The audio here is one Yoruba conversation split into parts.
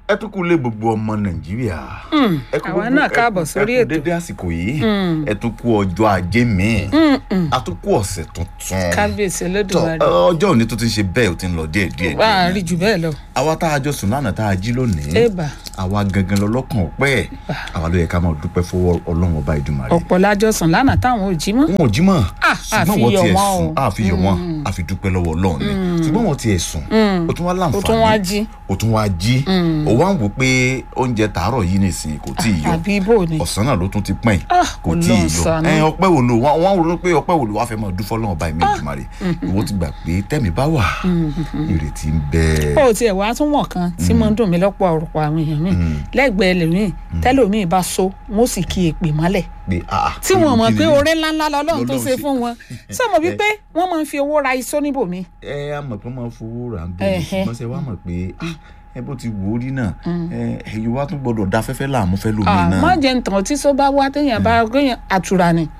ẹ tún kú lé gbogbo ọmọ nàìjíríà. ẹ kú àwa gbogbo- náà ẹ kú- káàbọ̀ sórí ẹ kú ètò. dédé àsìkò yìí ẹ tún kú ọjọ́ ajé míì a tún kú ọ̀sẹ̀ tuntun. kábíyèsí tọ olódùmarè ọjọ́ òní tó ti ń ṣe bẹ́ẹ̀ ó ti ń lọ díẹ̀ díẹ̀ wà á díẹ̀ rí jù bẹ́ẹ̀ lọ àwa tá a jọ sùn lánàá tá a jí lónìí ébà àwa gangan lọlọ́kàn ọpẹ́ àwa ló yẹ ká máa dúpẹ́ fọwọ́ ọlọ́run ọba ìdùmarè. ọ̀pọ̀ lájọ sùn lánàá táwọn ò jí mọ́ wọn ò jí mọ́ Ah, ṣùgbọ́n àfi wọ́n yọ̀ tiẹ̀ wọ́n sùn o. àfi yọ̀ wọ́n àfi dúpẹ́ lọ́wọ́ ọlọ́run ni ṣùgbọ́n wọ́n tiẹ̀ sùn ó tún wá ó tún wá láǹfààní jí ó tún wá jí ó wá ń wò pé oúnjẹ tàárọ̀ yìí nìsín kò tí ì yọ àbí ibò ni ọ̀sán náà ló tún ti pẹ́yìn Ah, kò tí ì Ọlọ́run yọ ṣàánú. ẹ ọpẹ́ wo ló wọ́n wọ́n ronú pé ọpẹ́ wo ló wá fẹ́ máa dúfọ́ lọ́wọ́ báyìí méjìmárì ìwọ ti gbà pé tẹ́mi bá wà ìrètí ń bẹ ó tiẹ̀ wá tún wọ̀n kan tí mo ń dùn mí lọ́pọ̀ ọ̀rọ̀ àwọn èèyàn mi lẹ́gbẹ̀ẹ́ lèmi tẹ́lòmíì bá so wọ́n sì kí èpè mọ́lẹ̀ pé ah tí wọ́n mọ̀ kí pé ni- oore ńláńlá lọ́lọ́run tó Lọ́lọ́run ṣe ṣe. fún wọn ṣé mo wí pé wọ́n máa ń fi owó ra iṣó níbòmí ẹ á mọ̀ pé máa fowó rà ń Ẹ̀hẹ́. bẹ̀rẹ̀ ṣùgbọ́n ṣe wá mọ̀ pé ah, ẹ bó ti wò ó rí náà ẹ ẹ̀yin wá tún gbọ́dọ̀ da afẹ́fẹ́ láàmú fẹ́ lómi náà. má jẹ́ ntàn tí sọ bá wá téèyàn bá gbéyàn àtúrà ni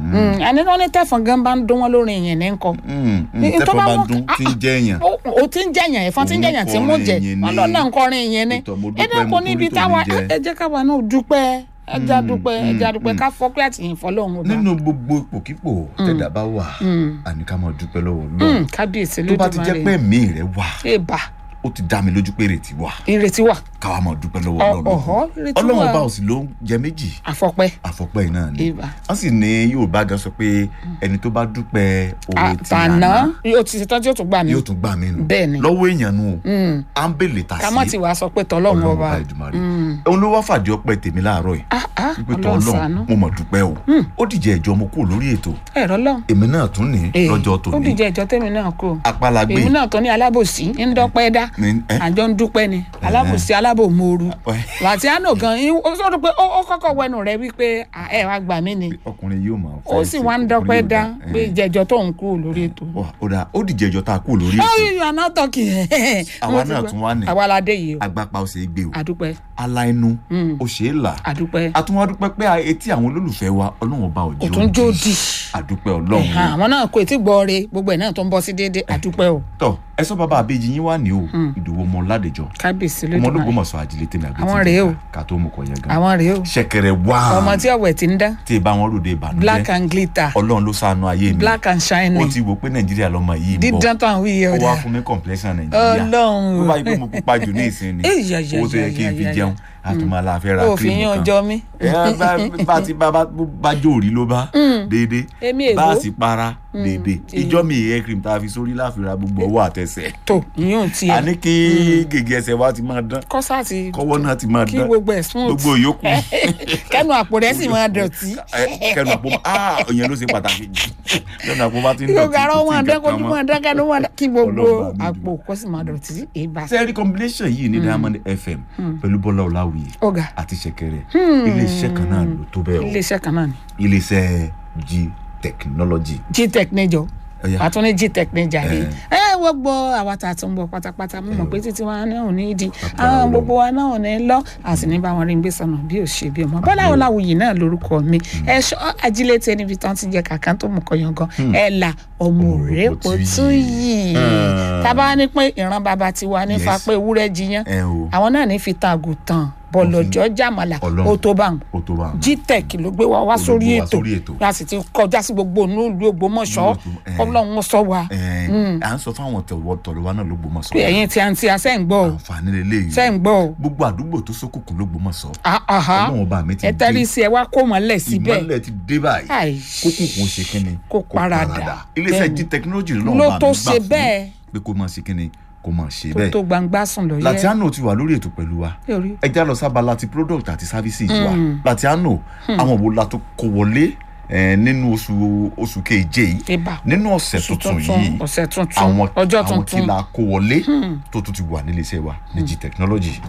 àní wọn ní tẹ̀fọ̀n gan bá ń dún wọn lórí ìyẹn ní nǹkan Mm, mm, Ní- tó tẹ́fọ́ bá bá wọ́n- dún tí ń ah, jẹ́ èèyàn. ó ó ti ń jẹyàn ẹ̀fọn ti ń Òun jẹyàn tí mú kọrin jẹ ìyẹn wọn ní- lọ náà ń kọrin ìyẹn ni Ìtọ̀ mo ẹ dúpẹ́, dẹ́kun mo níbi torí tó táwa mi jẹ. ẹ jẹ́ káwa náà dúpẹ́ ẹja dúpẹ́ ẹja dúpẹ́ ká fọ́pẹ́ àtìyìn fọlọ́run ọba nínú gbogbo ipòkípò tẹ̀dá bá wà àní ká máa dúpẹ́ lọ́wọ́ Mm, Ọlọ́run kábíyèsí tó bá ti jẹ́ pé lódùmarè ẹ̀mí rẹ̀ wà èèbà ó ti dá mi lójú pé ìrètí wà ìrètí wà káwa máa dúpẹ́ lọ́wọ́ Ọ- Ọlọ́run ọ̀họ́, ìrètí Ọlọ́run wà. ọba ò sì ló ń jẹ méjì àfọpẹ́ àfọpẹ́ yìí náà ni Ìbà. wọ́n sì ní Yorùbá gan sọ pé ẹni tó bá dúpẹ́ oore ti àtàná àná yóò ti ṣetán tí yóò tún gbà mí yóò tún gbà mí nù Bẹ́ẹ̀ ni. lọ́wọ́ èèyàn nù à ń bèlè tà sí ká má ti wàá sọ pé tọlọ́run Ọlọ́run ọba ọba Ìdùmarè òun ló wá fàdí ọpẹ́ tèmi láàárọ̀ yìí Ah, ah, wípé tọ Ọlọ́run Ọlọ́run ṣàánú mo mọ̀ dúpẹ́ o ó dìjẹ́ ìjọ mo kúrò lórí ètò ẹ̀rọ lọ́hùn èmi náà tún ní Ee, lọ́jọ́ ó tòní dìjẹ́ ìjọ tèmi náà kú apálagbé èmi náà tó ní alábòsí ń dọ́pẹ́ dá ní ẹ àjọ ń dúpẹ́ ni alábòsí alábòmooru ẹ, làtíánù gan yín ó sọ pé ó ó kọ́kọ́ wẹnu rẹ wípé "Ah, ẹ wá gbà mí ni ọkùnrin yóò máa ó sì wá ń dọ́pẹ́ dá pé ìjẹ́jọ́ tó ń kú lórí ètò. ó dà ó dìjẹ́ ìjọ tá a kúrò lórí ó ètò yí àná tọ́kì ẹ̀ Àwa náà tún wá ní. àwa la dé yìí o agbápá ó ṣe é gbé o àdúpẹ́ ala inú ó ṣe é là àdúpẹ́ àtúnwá dúpẹ́ pé etí àwọn olólùfẹ́ wa Ọlọ́run ọba òjò òtún jó di àdúpẹ́ Ọlọ́run Ẹ̀hàn, àwọn náà kò tí gbọ́ re gbogbo ẹ̀ náà tó ń bọ́ sí déédéé àdúpẹ́ o tọ ẹ sọ bàbá àbejì yín wà ní o ìdòwò ọmọ ládẹjọ kábíyèsí ọmọ lójúmọ́ olóògbómọ̀ṣọ́ àjílẹ tèmi àbí Àwọn rèé o. ká tó mú kọ yẹn gan àwọn rèé o ṣẹ̀kẹ̀rẹ̀ wá ọmọ tí ọ̀wẹ̀ ti ń dán tí ì bá wọn ròde ìbànújẹ́ black and glitter Ọlọ́run ló ṣàánú ayé mi black and ó shining ti wò pé nàìjíríà lọmọ yìí ń bọ̀ dídán tó àwọn iye ó ọ̀dà wá fún mi complexion nàìjíríà Ọlọ́run tó bá yí pé mo pupa jù ní ìsìn ni Èyí, yà, yà, owó tó yẹ yà, kí n fi yà, yà. jẹun àtúmọ̀ aláfẹ́ ra òfin kírímù yín kan ọjọ́ mi ẹ bá bá ti bá bá bá jó òrí ló bá déédéé Èmi èbó. bá a sì para déédéé ìjọ mi hair cream tá a fi sórí láfi ra gbogbo ọwọ́ àtẹsẹ̀ tó ìyún tiẹ̀ àní kí gègé ẹsẹ̀ wa ti máa dán kọ́sà ti kọ́wọ́ náà ti máa kí dán gbogbo ẹ̀ smooth gbogbo yòókù kẹ́nu àpò rẹ̀ sì máa dọ̀tí ẹ, kẹnu àpò ah ìyẹn ló ṣe pàtàkì jù kẹnu àpò bá ti ń kí gbogbo dọ̀tí ara kò wọn sí àdán nǹkan kojú kan wọn mọ́. àdán kẹ́nu wọn àdán kí gbogbo Ọlọ́run bá mi àpò kó sì máa dọ̀tí ìbá sẹ́ẹ̀rì combination yìí ní Diamond FM pẹ̀lú Bọ́lá Ọláwìyí ọ̀gá àti ṣẹ̀kẹ̀rẹ̀ iléeṣẹ́ kan náà ló tó bẹ́ẹ̀ o iléeṣẹ́ kan náà ni iléeṣẹ́ G technology gtech níjọ Ọya. àtún ní gtech níjà rí Eh. ẹ wọ́n gbọ́ àwa tá a tún bọ̀ pátápátá mo mọ̀ pé títí wa náà ò ní di Agbára àwọn Ọlọ́run. gbogbo wa náà ò ní lọ a sì ní bá wọn rí gbé sọnà bí ò ṣe bí ọmọ Bọ́lá Ọláwuyì náà lórúkọ mi ẹ̀ṣọ́ ajílété níbi tán ti jẹ kàkán tó mú kọyàn gan ẹ̀ là ọmọ òrèpo tún yìí Ah. tábà ní pé ìran bàbá tiwa nífa Yes. pé ewúrẹ́ jiyàn ẹ o àwọn náà ní fi tan àgùntàn bọ̀lọ̀jọ́ jàmàlà Ọlọ́run. ó tó bá wọn ó tó bá wọn. gtech ló gbé wa wá Ó ló sórí gbé wa ètò sórí ètò. a sì ti kọjá sí gbogbo inú ìlú Ògbómọ̀ṣọ́ Eh. Ọlọ́run sọ wa ẹ à ń sọ fáwọn tọwọ tọrọ wa náà ló gbọmọ sọ pé ẹ̀yin tí a ń tí a sẹ́ ń gbọ́ o àǹfààní lélẹyìí sẹ́ ń gbọ́ o gbogbo àdúgbò tó ṣókùnkùn ló gbọmọ sọ Ah, aha. Ọlọ́run ọba mi ti ẹ tẹ́lí sí ẹ wá kó mọ́lẹ̀ síbẹ̀ ìmọ́lẹ̀ ti dé báyìí Ai. kókùnkùn ṣe kínni Kó paradà. iléeṣẹ́ Bẹ́ẹ̀ni. G technology ló Ló náà bá tó mi ṣe gbà bẹ́ẹ̀. fún pé kó máa ṣe kínni kó máa ṣe tó bẹ́ẹ̀ tó gbangba sùn lọ yẹ Latiano ti wà lórí ètò pẹ̀lú wa Yorí. ẹ já lọ sábà láti product àti services wa Latiano àwọn wo la tó kó wọlé eh, nínú oṣù oṣù keje yìí Ibà. nínú ọ̀sẹ̀ Oṣù tuntun tuntun, yìí ọ̀sẹ̀ tuntun, àwọn ọjọ́ àwọn tuntun. tí la kó wọlé tó tún ti wà nílé iṣẹ́ wa ní G technology.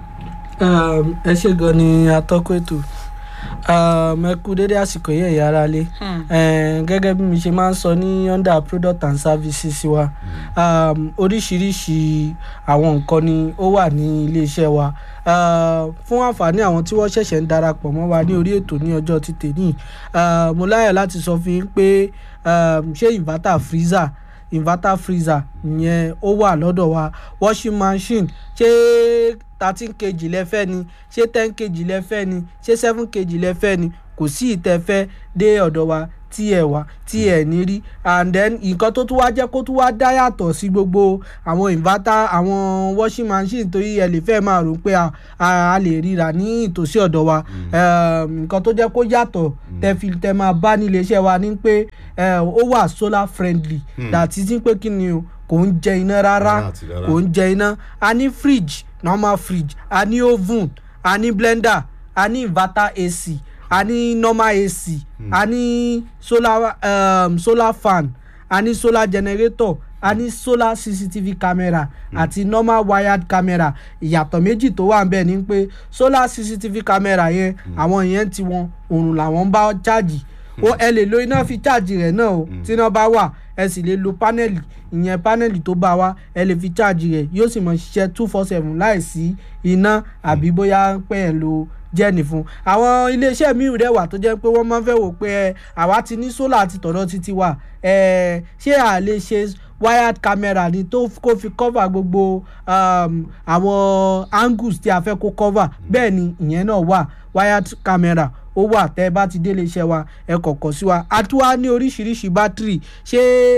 Um, ẹ ṣe gan ni atọ́kọ̀ ètò um, ẹ kú dédé àsìkò yẹn ẹ̀yà ara lé um, gẹ́gẹ́ bí mi ṣe máa ń sọ ní under product and services wa um, oríṣiríṣi àwọn nǹkan ni ó wà ní iléeṣẹ́ wa uh, fún àǹfààní àwọn tí wọ́n ṣẹ̀ṣẹ̀ ń darapọ̀ mọ́ wa ní orí ètò ní ọjọ́ ti tèmi uh, mo láyọ̀ láti sọ fún yín pé um, ṣé inverter freezer inverter freezer ìyẹn ó wà lọ́dọ̀ wa washing machine ṣé thirteen kg lẹ́fẹ́ ni ṣé ten kg lẹ́fẹ́ ni ṣé seven kg lẹ́fẹ́ ni kò sí ìtẹ́fẹ́ dé ọ̀dọ̀ wa tí ẹ wá tí ẹ ní rí and then nǹkan tó tún wá jẹ́ kó tún wá dá yàtọ̀ sí gbogbo àwọn inverter àwọn washing machine torí ẹ lè fẹ́ máa rò pé a- a a lè ríra ní ìtòsí ọ̀dọ̀ wa Um, nǹkan tó jẹ́ kó yàtọ̀ tẹ fi tẹ máa bá nílé iṣẹ́ wa ní pé eh, ó wà solar friendly dàtí sí pé kí ni o kò ń jẹ iná rárá Rárá àti rárá. kò ń jẹ iná a ní fridge normal fridge a ní oven a ní blender a ní inverter ac a ní normal ac a ní solar um, solar fan a ní solar generator a ní solar cctv camera àti normal wired camera ìyàtọ̀ méjì tó wà níbẹ̀ ni pé solar cctv camera yẹn àwọn yẹn ti wọn òrùn làwọn ń bá ṣáàjì ó ẹ lè lo iná fi ṣáàjì rẹ̀ náà o tí iná bá wà ẹ sì lè lo pánẹ́lì ìyẹn pánẹ́lì tó bá wá ẹ lè fi ṣáàjì rẹ̀ yóò sì mọ̀ ṣiṣẹ́ two four seven láìsí iná àbí bóyá pé ẹ lo jẹ́ẹ̀nì fún àwọn iléeṣẹ́ míì rẹ̀ wà tó jẹ́ pé wọ́n máa ń fẹ́ wò pé ẹ àwa ti ní sólà àti tọ̀dọ̀ títí wà ẹ ṣé à lè ṣe wired camera ni tó kó fi cover gbogbo um, àwọn angles tí a fẹ́ kó cover bẹ́ẹ̀ ni ìyẹn náà wà wired camera ó wà tẹ́ ẹ bá ti délé iṣẹ́ wa ẹ kọ̀kọ̀ sí wa a tún wá ní oríṣiríṣi bátìrì ṣé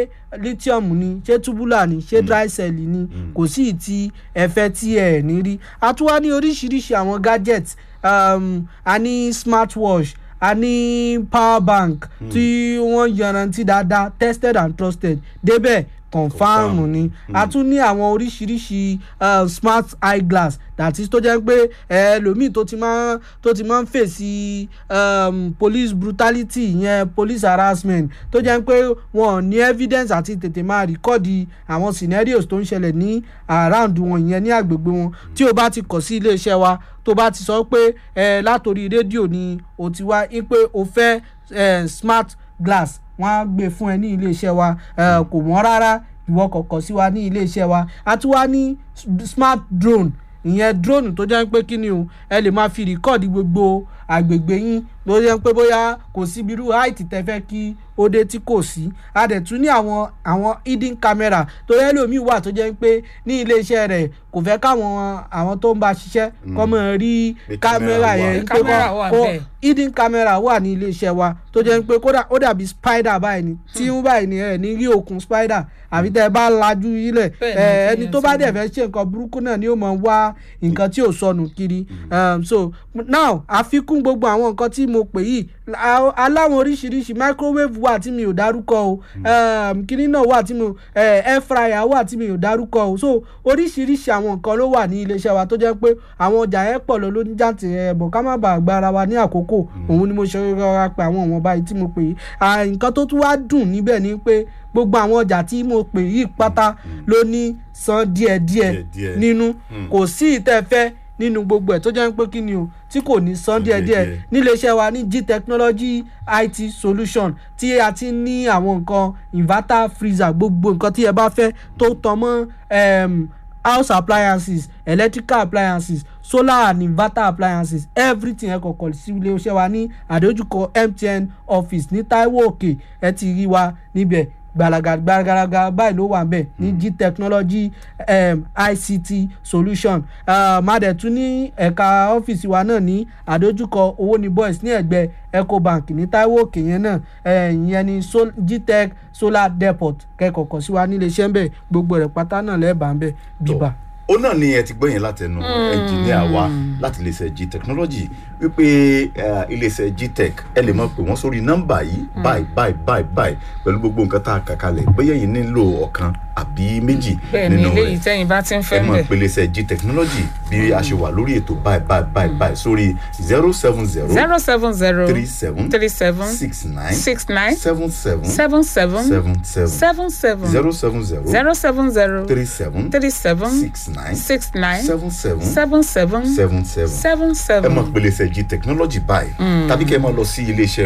lithium ni ṣé tubular ni ṣé dry cell ni kò sí ìtì ẹ̀fẹ́ tí ẹ̀ ní rí a tún wá ní oríṣiríṣi àwọn gadgets um, a ní smartwatch a ní power bank tí wọ́n yanrantí dáadáa tested and trusted débẹ̀ confam ni a tún ní àwọn oríṣiríṣi uh, smart eyeglass that is tó jẹ́ pé ẹlòmíì tó ti máa tó ti máa ń fèsì um, police brutality ìyẹn police harassment tó jẹ́ pé wọn ò ní evidence àti tètè máa rìkọ́ọ̀dì àwọn scenarios tó ń ṣẹlẹ̀ ní around wọn ìyẹn ní àgbègbè wọn tí o bá ti kọ̀ sí iléeṣẹ́ wa tó bá ti sọ pé ẹ látòrí rédíò ni o ti wá pé o fẹ́ eh, smart glass wọ́n á gbé fún ẹ ní iléeṣẹ́ wa eh, kò wọ́n rárá ìwọ kọ̀ọ̀kan sí wa ní iléeṣẹ́ wa a tún wá ní s- smart drone ìyẹn drone tó jẹ́ pé kí ni o ẹ lè máa fi rìkọ́ọ̀dì gbogbo àgbègbè yín ló jẹ́ pé bóyá kò sí irú height tẹ́ fẹ́ kí ó dé tí kò sí a dẹ̀ tún ní àwọn àwọn hidden camera tó yẹ lómi wà tó jẹ́ pé ní iléeṣẹ́ rẹ̀ kò fẹ́ káwọn àwọn tó ń bá ṣiṣẹ́ kọ́ mọ̀ rí Pé kámẹ́rà camera wà. yẹn pé Camera kọ́ wà kó bẹ́ẹ̀. hidden camera wà ní iléeṣẹ́ wa tó jẹ́ pé kódà ó dàbí spider báyìí ni tí ń báyìí ni ẹ̀ ní rí òkun spider àbí tẹ́ ẹ bá lajú ilẹ̀ Bẹ́ẹ̀ ni, ẹ, kí ẹni yẹn tó ti bá rí. dẹ̀ fẹ́ ṣe nǹkan burúkú náà ni ó mọ̀ wá nǹkan tí ò sọnù kiri um, so now àfikún gbogbo àwọn nǹkan tí mo pè yìí a- aláwọn oríṣiríṣi microwave wà tí mi ò dárúkọ o um, kinní náà wà tí mo eh, air fryer wà tí mi ò dárúkọ o so oríṣiríṣi àwọn nǹkan ló wà ní iléeṣẹ́ wa tó jẹ́ pé àwọn ọjà yẹn pọ̀ lọ lóní jáǹtì ẹ̀ bọ̀ ká má bàa gba ara wa ní àkókò òun ni mo ṣe rọra pé àwọn ọmọ báyìí tí mo pè yìí Ah, nǹkan tó tún wá dùn níbẹ̀ ni pé gbogbo àwọn ọjà tí mo pè yìí pátá ló ní san díẹ̀díẹ̀ Díẹ̀díẹ̀. nínú kò sí ìtẹ́fẹ́ nínú gbogbo ẹ̀ tó jẹ́ pé kí ni o tí kò ní san díẹ̀díẹ̀ díẹ̀díẹ̀. níléeṣẹ́ wa ní g technology it solution tí a ti ní àwọn nǹkan inverter freezer gbogbo nǹkan tí ẹ bá fẹ́ tó tàn mọ́ um, house appliances electrical appliances solar and inverter appliances everything ẹ kọ̀ọ̀kan sí iléeṣẹ́ wa ní àdójúkọ mtn office ní taiwo òkè ẹ ti rí wa níbẹ̀ gbalaga gbalaga báyìí ló wà ń bẹ̀ ní g technology um, ict solution uh, madẹ̀tún ní ẹ̀ka ọ́fíìsì wa náà ní àdójúkọ owó ní boys ní ẹ̀gbẹ́ ecobank ní taiwo òkè yẹn náà eh, ìyẹn ní sol gtech solar depot kẹ́kọ̀ọ́kọ́ sí wa nílé iṣẹ́ ń bẹ̀ gbogbo rẹ̀ pátá náà lẹ́ẹ̀bà ń bẹ̀ bíbà. ó náà ni ẹ ti gbọ́ yẹn látẹnu ẹnjìníà wa láti iléeṣẹ́ g technology wípé eh, iléeṣẹ́ g tech ẹ lè mọ̀ pé wọ́n sórí nọ́mbà yìí báyìí báyìí báyìí báyìí pẹ̀lú gbogbo nǹkan tá a kà kalẹ̀ bóyá yìí nílò ọ̀kan àbí méjì bẹ́ẹ̀ ni nínú eléyìí rẹ̀ tẹ́yìn bá ti ń ẹ fẹ́ mọ̀ bẹ̀. pé iléeṣẹ́ g technology bí a ṣe wà lórí ètò báyìí báyìí báyìí báyìí sórí zero seven zero zero seven zero three seven three seven six nine six nine seven seven seven seven seven seven seven seven zero seven zero zero seven zero three seven three seven six nine six nine seven seven seven seven seven seven seven ẹ seven. mọ̀ pé iléeṣẹ́ g technology báyìí tàbí kẹ́ ẹ máa lọ sí iléeṣẹ́ wa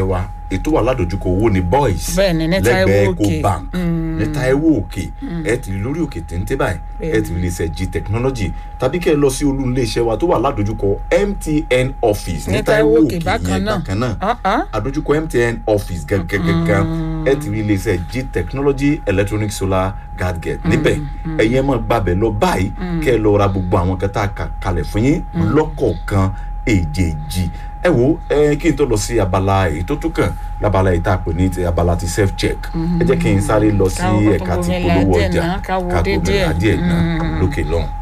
ètò wà ládojúkọ owó ní boys Bẹ́ẹ̀ni, ní Taiwo lẹ́gbẹ̀ẹ́ Òkè. ecobank ní Taiwo Òkè ẹ ti rí lórí òkè téńté báyìí ẹ ti rí iléeṣẹ́ g technology tàbí kẹ́ ẹ lọ sí olú iléeṣẹ́ wa tó wà ládojúkọ MTN office ní Taiwo Òkè yẹn bákan náà Ah, ah. àdójúkọ MTN office gẹ́gẹ́gẹ́gẹ́ ẹ ti rí iléeṣẹ́ g technology electronic solar gadget níbẹ̀ ẹ̀yin ẹ̀ máa gbàbẹ̀ lọ báyìí kẹ́ ẹ lọ ra gbogbo àwọn kan tá a kà kalẹ̀ fún yín lọ́kọ̀ọ̀kan èjèèjì ẹ wo ẹ kí n tó lọ sí abala èyí tó tún kàn lábala èyí tá a pè ní ti abala ti self check ẹ jẹ́ kí n sáré lọ sí Káwo kó tó ẹ̀ka ti bomi polówó la díẹ̀ ọjà náà, káwo ká dé gómìnà díẹ̀. díẹ̀ náà lókè lọ́hùn.